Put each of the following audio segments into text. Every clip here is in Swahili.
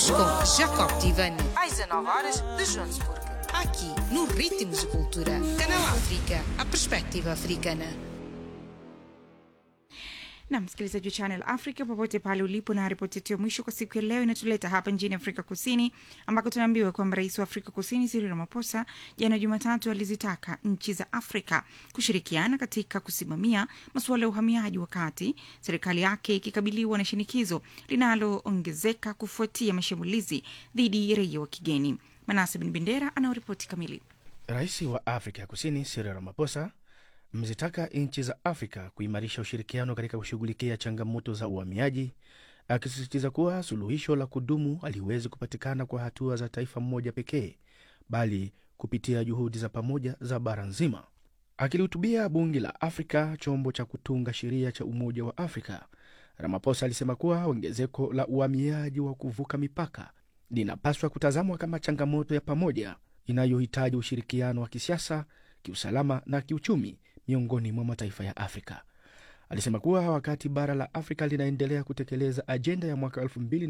com Jacob Tivani. às 19 horas de Joanesburgo. Aqui, no Ritmos de Cultura. Canal África, a perspectiva africana. na msikilizaji wa Channel Africa popote pale ulipo, na ripoti yetu ya mwisho kwa siku ya leo inatuleta hapa nchini Afrika Kusini, ambako tunaambiwa kwamba rais wa Afrika Kusini Cyril Ramaphosa jana Jumatatu alizitaka nchi za Afrika kushirikiana katika kusimamia masuala ya uhamiaji, wakati serikali yake ikikabiliwa na shinikizo linaloongezeka kufuatia mashambulizi dhidi ya raia wa kigeni. Manase Bin Bendera anaoripoti kamili. Rais wa Afrika ya Kusini Cyril Ramaphosa mzitaka nchi za Afrika kuimarisha ushirikiano katika kushughulikia changamoto za uhamiaji, akisisitiza kuwa suluhisho la kudumu haliwezi kupatikana kwa hatua za taifa mmoja pekee, bali kupitia juhudi za pamoja za bara nzima. Akilihutubia bunge la Afrika, chombo cha kutunga sheria cha Umoja wa Afrika, Ramaphosa alisema kuwa ongezeko la uhamiaji wa kuvuka mipaka linapaswa kutazamwa kama changamoto ya pamoja inayohitaji ushirikiano wa kisiasa, kiusalama na kiuchumi miongoni mwa mataifa ya Afrika. Alisema kuwa wakati bara la Afrika linaendelea kutekeleza ajenda ya mwaka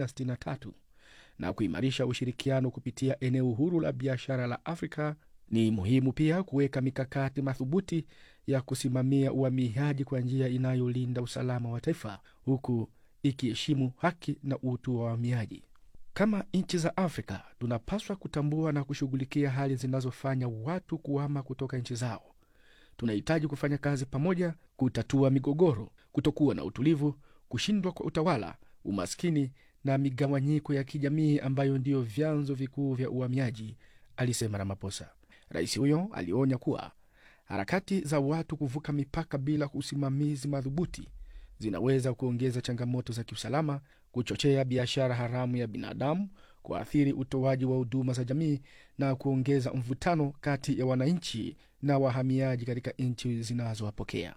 2063 na kuimarisha ushirikiano kupitia eneo huru la biashara la Afrika, ni muhimu pia kuweka mikakati madhubuti ya kusimamia uhamiaji kwa njia inayolinda usalama wa taifa huku ikiheshimu haki na utu wa wahamiaji. Kama nchi za Afrika tunapaswa kutambua na kushughulikia hali zinazofanya watu kuhama kutoka nchi zao. Tunahitaji kufanya kazi pamoja kutatua migogoro, kutokuwa na utulivu, kushindwa kwa utawala, umaskini na migawanyiko ya kijamii ambayo ndiyo vyanzo vikuu vya uhamiaji, alisema Ramaphosa. Rais huyo alionya kuwa harakati za watu kuvuka mipaka bila usimamizi madhubuti zinaweza kuongeza changamoto za kiusalama, kuchochea biashara haramu ya binadamu, kuathiri utoaji wa huduma za jamii na kuongeza mvutano kati ya wananchi na wahamiaji katika nchi zinazowapokea.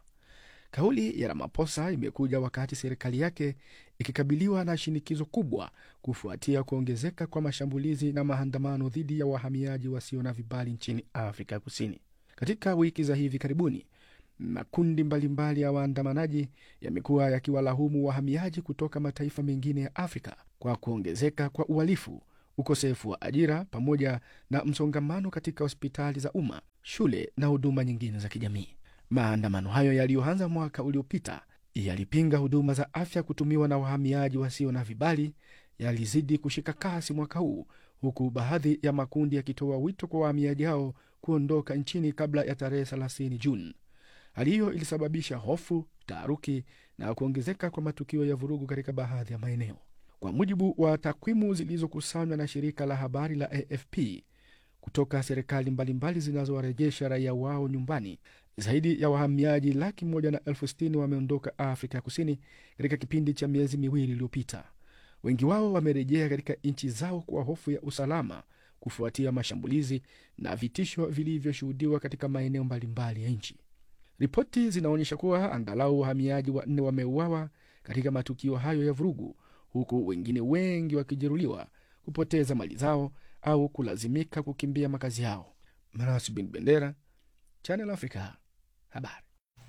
Kauli ya Ramaphosa imekuja wakati serikali yake ikikabiliwa na shinikizo kubwa kufuatia kuongezeka kwa mashambulizi na maandamano dhidi ya wahamiaji wasio na vibali nchini Afrika Kusini. Katika wiki za hivi karibuni, makundi mbalimbali ya waandamanaji yamekuwa yakiwalahumu wahamiaji kutoka mataifa mengine ya Afrika kwa kuongezeka kwa uhalifu, ukosefu wa ajira, pamoja na msongamano katika hospitali za umma, shule na huduma nyingine za kijamii. Maandamano hayo yaliyoanza mwaka uliopita yalipinga huduma za afya kutumiwa na wahamiaji wasio na vibali yalizidi kushika kasi mwaka huu, huku baadhi ya makundi yakitoa wito kwa wahamiaji hao kuondoka nchini kabla ya tarehe 30 Juni. Hali hiyo ilisababisha hofu, taharuki na kuongezeka kwa matukio ya vurugu katika baadhi ya maeneo. Kwa mujibu wa takwimu zilizokusanywa na shirika la habari la AFP kutoka serikali mbalimbali zinazowarejesha raia wao nyumbani, zaidi ya wahamiaji laki moja na elfu sitini wameondoka Afrika ya Kusini katika kipindi cha miezi miwili iliyopita. Wengi wao wamerejea katika nchi zao kwa hofu ya usalama kufuatia mashambulizi na vitisho vilivyoshuhudiwa katika maeneo mbalimbali ya nchi. Ripoti zinaonyesha kuwa angalau wahamiaji wanne wameuawa katika matukio hayo ya vurugu, huku wengine wengi wakijeruhiwa, kupoteza mali zao au kulazimika kukimbia makazi yao. Manas bin Bendera, Channel Africa, habari.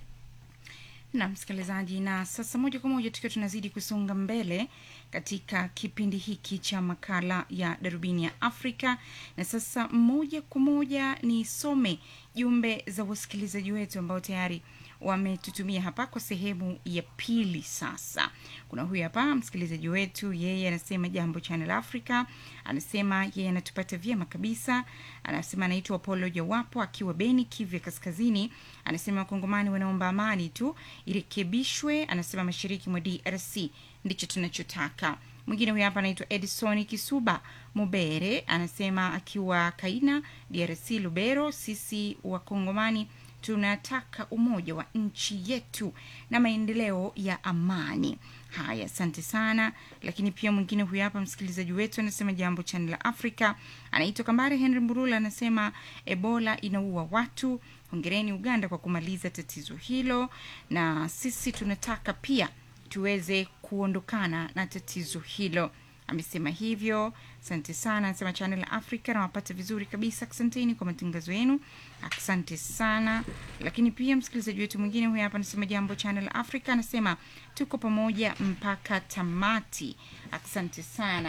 na msikilizaji, na sasa moja kwa moja tukiwa tunazidi kusonga mbele katika kipindi hiki cha makala ya darubini ya Afrika, na sasa moja kwa moja nisome jumbe za wasikilizaji wetu ambao tayari wametutumia hapa kwa sehemu ya pili. Sasa kuna huyu hapa msikilizaji wetu, yeye anasema jambo Channel Africa, anasema yeye anatupata vyema kabisa. Anasema anaitwa Apollo Jawapo akiwa Beni, Kivu ya Kaskazini. Anasema wakongomani wanaomba amani tu irekebishwe. Anasema mashariki mwa DRC ndicho tunachotaka. Mwingine huyu hapa anaitwa Edison Kisuba Mubere, anasema akiwa Kaina, DRC, Lubero. Sisi wakongomani tunataka umoja wa nchi yetu na maendeleo ya amani. Haya, asante sana. Lakini pia mwingine huyu hapa msikilizaji wetu anasema jambo chani la Afrika, anaitwa Kambare Henry Mburula, anasema Ebola inaua watu. Hongereni Uganda kwa kumaliza tatizo hilo, na sisi tunataka pia tuweze kuondokana na tatizo hilo. Amesema hivyo. Asante sana, anasema Channel Africa nawapata vizuri kabisa. Asanteni kwa matangazo yenu, asante sana. Lakini pia msikilizaji wetu mwingine huyu hapa anasema jambo Channel Africa, anasema tuko pamoja mpaka tamati. Asante sana.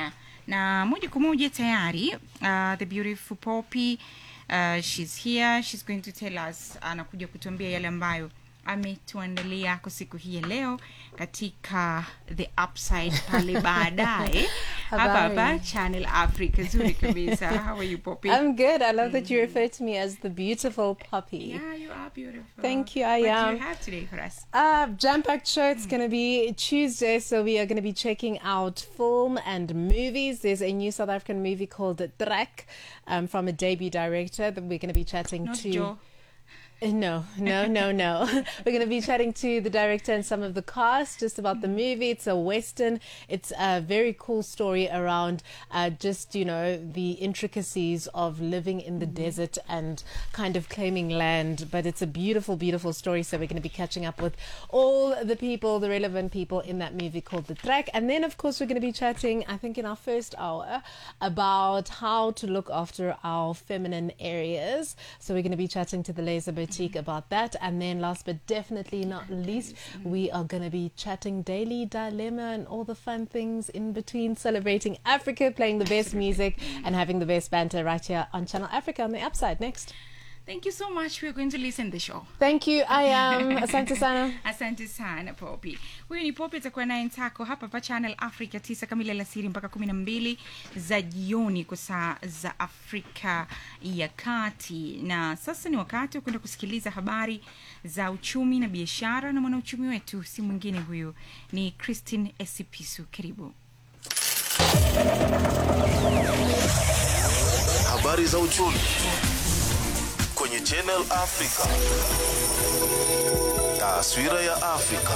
na moja kwa moja tayari uh, the beautiful poppy uh, she's here she's going to tell us anakuja kutuambia yale ambayo ametuandalia kwa siku hii ya leo katika the upside pale baadaye hapa hapa Habari. channel africa zuri kabisa how are you poppy I'm good. I love that you refer to me as the beautiful puppy. yeah you are beautiful Thank you, I what do am. you have today for us Uh, jam packed show. It's going to be Tuesday, so we are going to be checking out film and movies. There's a new South African movie called Trek um, from a debut director that we're going to be chatting not to. joe Uh, No, no, no, no. We're going to be chatting to the director and some of the cast just about the movie. It's a Western. It's a very cool story around uh, just, you know, the intricacies of living in the desert and kind of claiming land. But it's a beautiful, beautiful story. So we're going to be catching up with all the people, the relevant people in that movie called The Track. And then, of course, we're going to be chatting, I think, in our first hour about how to look after our feminine areas. So we're going to be chatting to the Laser Boutique about that. And then, last but definitely not least, we are going to be chatting Daily Dilemma and all the fun things in between, celebrating Africa, playing the best music, and having the best banter right here on Channel Africa on the Upside. Next. thank you so much we're going to listen the show Thank you. I am Asante Sana. asante sana popi huyu ni popi atakuwa naye ntako hapa pa channel africa tisa kamili alasiri mpaka kumi na mbili za jioni kwa saa za afrika ya kati na sasa ni wakati wa kwenda kusikiliza habari za uchumi na biashara na mwanauchumi wetu si mwingine huyu ni christine esipisu karibu Habari za uchumi kwenye Channel Africa. Taswira ya Afrika.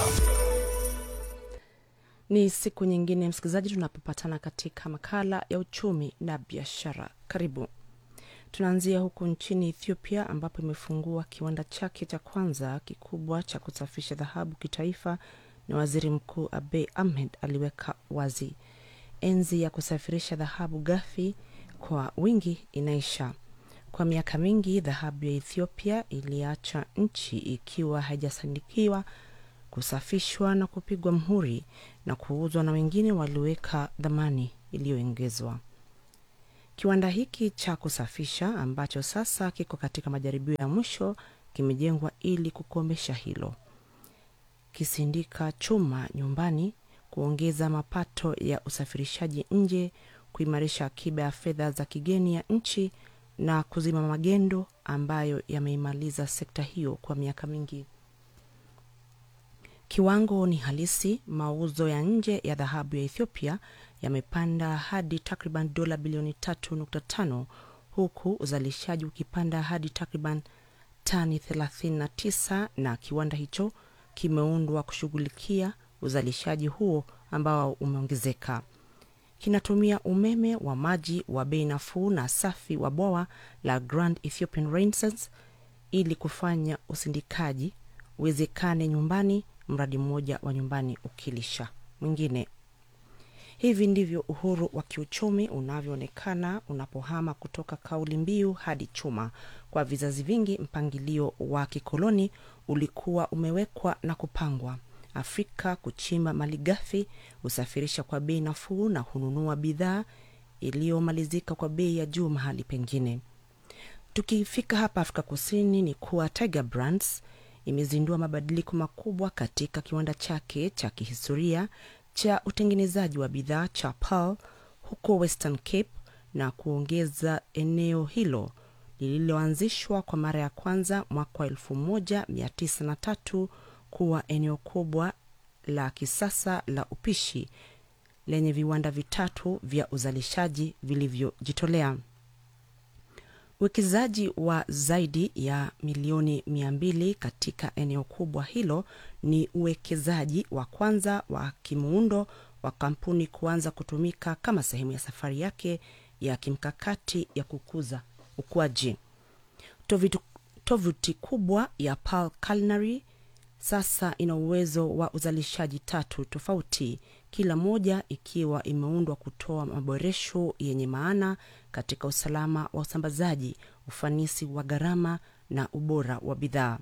Ni siku nyingine msikilizaji, tunapopatana katika makala ya uchumi na biashara. Karibu. Tunaanzia huku nchini Ethiopia ambapo imefungua kiwanda chake cha kwanza kikubwa cha kusafisha dhahabu kitaifa, na waziri mkuu Abiy Ahmed aliweka wazi enzi ya kusafirisha dhahabu ghafi kwa wingi inaisha. Kwa miaka mingi dhahabu ya Ethiopia iliacha nchi ikiwa haijasandikiwa kusafishwa na kupigwa mhuri na kuuzwa na wengine waliweka dhamani iliyoongezwa. Kiwanda hiki cha kusafisha ambacho sasa kiko katika majaribio ya mwisho kimejengwa ili kukomesha hilo, kisindika chuma nyumbani, kuongeza mapato ya usafirishaji nje, kuimarisha akiba ya fedha za kigeni ya nchi na kuzima magendo ambayo yameimaliza sekta hiyo kwa miaka mingi. Kiwango ni halisi. Mauzo ya nje ya dhahabu ya Ethiopia yamepanda hadi takriban dola bilioni 3.5 huku uzalishaji ukipanda hadi takriban tani 39 na kiwanda hicho kimeundwa kushughulikia uzalishaji huo ambao umeongezeka. Kinatumia umeme wa maji wa bei nafuu na safi wa bwawa la Grand Ethiopian Renaissance ili kufanya usindikaji uwezekane nyumbani, mradi mmoja wa nyumbani ukilisha mwingine. Hivi ndivyo uhuru wa kiuchumi unavyoonekana unapohama kutoka kauli mbiu hadi chuma. Kwa vizazi vingi, mpangilio wa kikoloni ulikuwa umewekwa na kupangwa. Afrika kuchimba malighafi, husafirisha kwa bei nafuu na hununua bidhaa iliyomalizika kwa bei ya juu mahali pengine. Tukifika hapa Afrika Kusini ni kuwa Tiger Brands imezindua mabadiliko makubwa katika kiwanda chake cha kihistoria cha utengenezaji wa bidhaa cha Pearl huko Western Cape na kuongeza eneo hilo lililoanzishwa kwa mara ya kwanza mwaka wa 1903 kuwa eneo kubwa la kisasa la upishi lenye viwanda vitatu vya uzalishaji vilivyojitolea. Uwekezaji wa zaidi ya milioni mia mbili katika eneo kubwa hilo ni uwekezaji wa kwanza wa kimuundo wa kampuni kuanza kutumika kama sehemu ya safari yake ya kimkakati ya kukuza ukuaji. Tovuti, tovuti kubwa ya Pearl Culinary sasa ina uwezo wa uzalishaji tatu tofauti, kila moja ikiwa imeundwa kutoa maboresho yenye maana katika usalama wa usambazaji, ufanisi wa gharama na ubora wa bidhaa.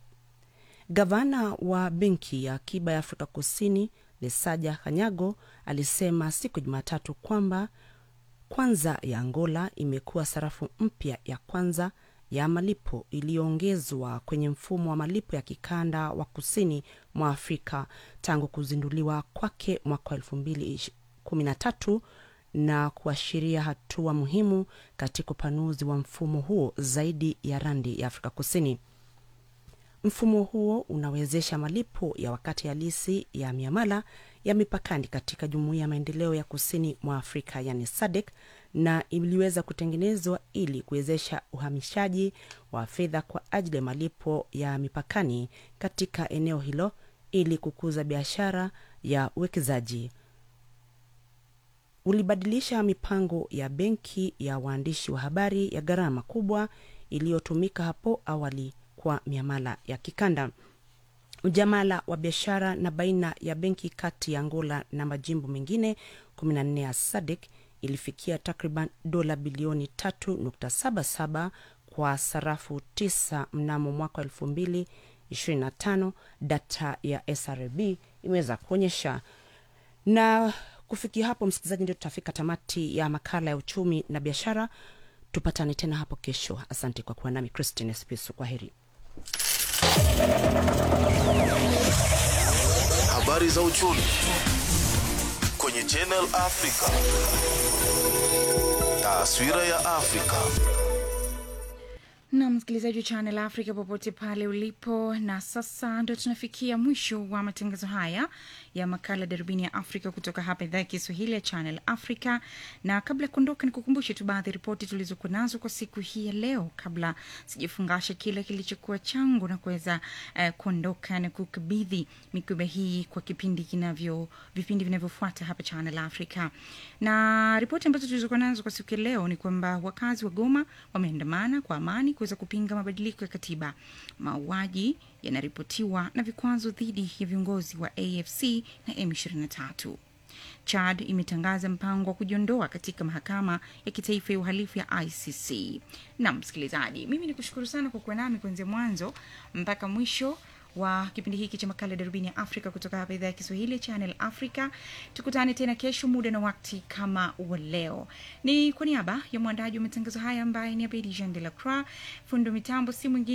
Gavana wa benki ya akiba ya Afrika Kusini Lesaja Kanyago alisema siku ya Jumatatu kwamba kwanza ya Angola imekuwa sarafu mpya ya kwanza ya malipo iliyoongezwa kwenye mfumo wa malipo ya kikanda wa kusini mwa Afrika tangu kuzinduliwa kwake mwaka wa elfu mbili kumi na tatu na kuashiria hatua muhimu katika upanuzi wa mfumo huo zaidi ya randi ya Afrika Kusini. Mfumo huo unawezesha malipo ya wakati halisi ya miamala ya mipakani katika Jumuiya ya Maendeleo ya Kusini mwa Afrika yani SADC na iliweza kutengenezwa ili kuwezesha uhamishaji wa fedha kwa ajili ya malipo ya mipakani katika eneo hilo ili kukuza biashara ya uwekezaji. Ulibadilisha mipango ya benki ya waandishi wa habari ya gharama kubwa iliyotumika hapo awali kwa miamala ya kikanda. Ujamala wa biashara na baina ya benki kati ya Angola na majimbo mengine 14 ya SADC ilifikia takriban dola bilioni 3.77 kwa sarafu 9 mnamo mwaka 2025, data ya SRB imeweza kuonyesha. Na kufikia hapo, msikilizaji, ndio tutafika tamati ya makala ya uchumi na biashara. Tupatane tena hapo kesho. Asante kwa kuwa nami Christine Spisu. Kwa heri. Habari za uchumi kwenye Channel Africa. Taswira ya Afrika. na msikilizaji wa Channel Africa popote pale ulipo. Na sasa ndo tunafikia mwisho wa matangazo haya ya makala darubini ya Afrika kutoka hapa idhaa ya Kiswahili ya Channel Africa. Na kabla ya kuondoka, ni kukumbushe tu baadhi ya ripoti tulizokuwa nazo kwa siku hii ya leo, kabla sijafungasha kile kilichokuwa changu na kuweza eh, kuondoka na kukabidhi mikoba hii kwa kipindi kinavyo vipindi vinavyofuata hapa Channel Africa. Na ripoti ambazo tulizokuwa nazo kwa siku ya leo ni kwamba wakazi wa Goma wameandamana kwa amani kuweza kupinga mabadiliko ya katiba. Mauaji yanaripotiwa na vikwazo dhidi ya viongozi wa AFC na M23. Chad imetangaza mpango wa kujiondoa katika mahakama ya kitaifa ya uhalifu ya ICC. Na msikilizaji, mimi ni kushukuru sana kwa kuwa nami kuanzia mwanzo mpaka mwisho wa kipindi hiki cha makala ya darubini ya Afrika kutoka hapa idhaa ya Kiswahili ya Channel Africa. Tukutane tena kesho muda na wakati kama wa leo. Ni kwa niaba ya mwandaji wa matangazo haya ambaye ni Abedi Jean de la Croix, fundo mitambo si mwingine